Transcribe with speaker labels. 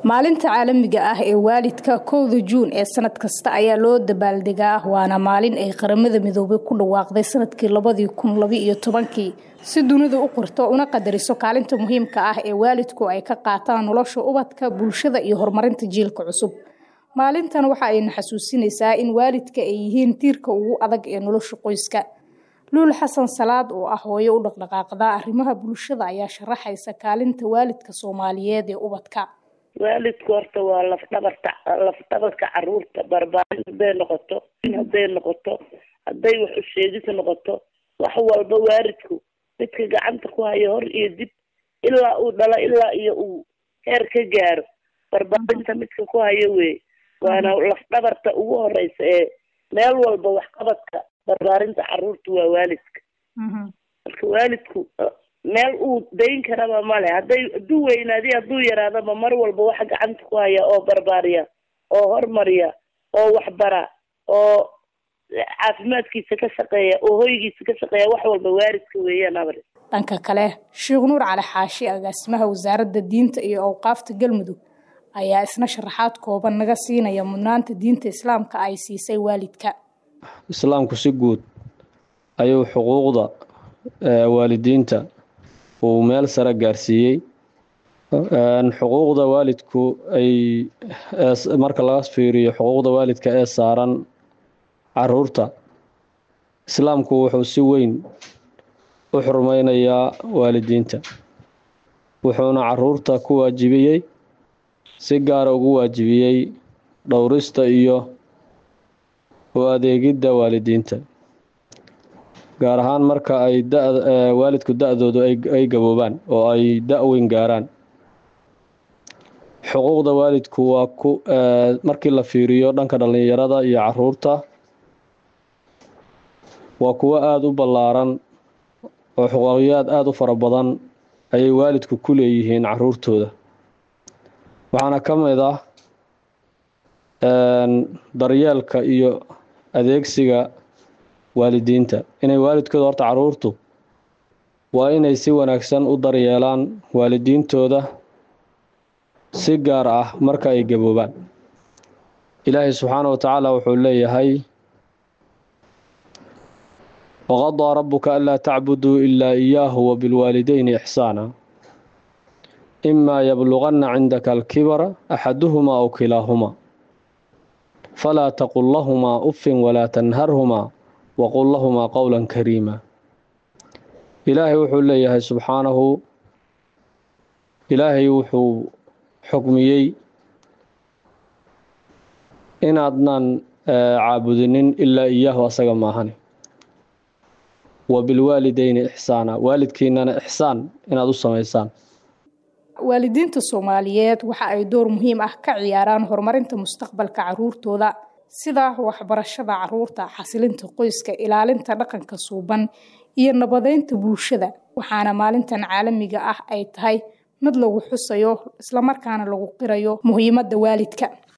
Speaker 1: maalinta caalamiga ah ee waalidka kowda juun ee sanad kasta ayaa loo dabaaldegaa waana maalin ay qaramada midoobay ku dhawaaqday sanadkii labadii kun labaiyo tobankii si dunida u qorto una qadariso kaalinta muhiimka ah ee waalidku ay ka qaataan nolosha ubadka bulshada iyo horumarinta jiilka cusub maalintan waxa ayna xasuusinaysaa in waalidka ay yihiin tiirka ugu adag ee nolosha qoyska luul xasan salaad oo ah hooyo u dhaqdhaqaaqda arrimaha bulshada ayaa sharaxaysa kaalinta waalidka soomaaliyeed ee ubadka
Speaker 2: waalidku horta waa lafdhabarta lafdhabarka caruurta barbaarin hadday noqoto hadday noqoto hadday wax usheegis noqoto wax walba waalidku midka gacanta ku hayo hor iyo dib ilaa uu dhalo ilaa iyo uu heer ka gaaro barbaarinta midka ku hayo wey waana lafdhabarta ugu horeysa ee meel walba waxqabadka barbaarinta caruurta waa waalidka marka waalidku meel uu dayn karaba male hadday hadduu weynaadi hadduu yaraadaba mar walba waxa gacanta ku haya oo barbaariya oo hormariya oo waxbara oo caafimaadkiisa ka shaqeeya oo hoygiisa ka shaqeeya wax walba waalidka weeyaan abri
Speaker 1: dhanka kale sheekh nuur cali xaashi agaasimaha wasaaradda diinta iyo awqaafta galmudug ayaa isna sharaxaad kooban naga siinaya mudnaanta diinta islaamka ay siisay waalidka
Speaker 3: islaamku si guud ayuu xuquuqda waalidiinta uu meel sare gaarsiiyey xuquuqda waalidku ay marka laga fiiriyo xuquuqda waalidka ee saaran caruurta islaamku wuxuu si weyn u xurmeynayaa waalidiinta wuxuuna caruurta ku waajibiyey si gaara ugu waajibiyey dhowrista iyo u adeegidda waalidiinta gaar ahaan marka ay waalidku da-doodu ay gaboobaan oo ay da-weyn gaaraan xuquuqda waalidku waa ku markii la fiiriyo dhanka dhallinyarada iyo caruurta waa kuwo aada u ballaaran oo xuquuqiyaad aada u fara badan ayay waalidku ku leeyihiin caruurtooda waxaana ka mid ah daryeelka iyo adeegsiga waalidiinta inay waalidkooda horta caruurtu waa inay si wanaagsan u daryeelaan waalidiintooda si gaar ah marka ay gaboobaan ilaahay subxaana wa tacaala wuxuu leeyahay waqadaa rabuka anlaa tacbuduu ilaa iyaahu wabilwaalideyni ixsaana imaa yabluganna cindaka alkibara axaduhumaa aw kilaahumaa falaa taqul lahumaa uffin walaa tanharhumaa waqul lahumaa qowla kariima ilaahay wuxuu leeyahay subxaanahu ilaahay wuxuu xukmiyey inaadnan caabudinin ilaa iyaahu asaga maahane wa bilwaalideyni ixsaana waalidkiinana ixsaan inaad u samaysaan
Speaker 1: waalidiinta soomaaliyeed waxa ay door muhiim ah ka ciyaaraan horumarinta mustaqbalka caruurtooda sida waxbarashada caruurta xasilinta qoyska ilaalinta dhaqanka suuban iyo nabadeynta bulshada waxaana maalintan caalamiga ah ay tahay mid lagu xusayo islamarkaana lagu qirayo muhiimadda waalidka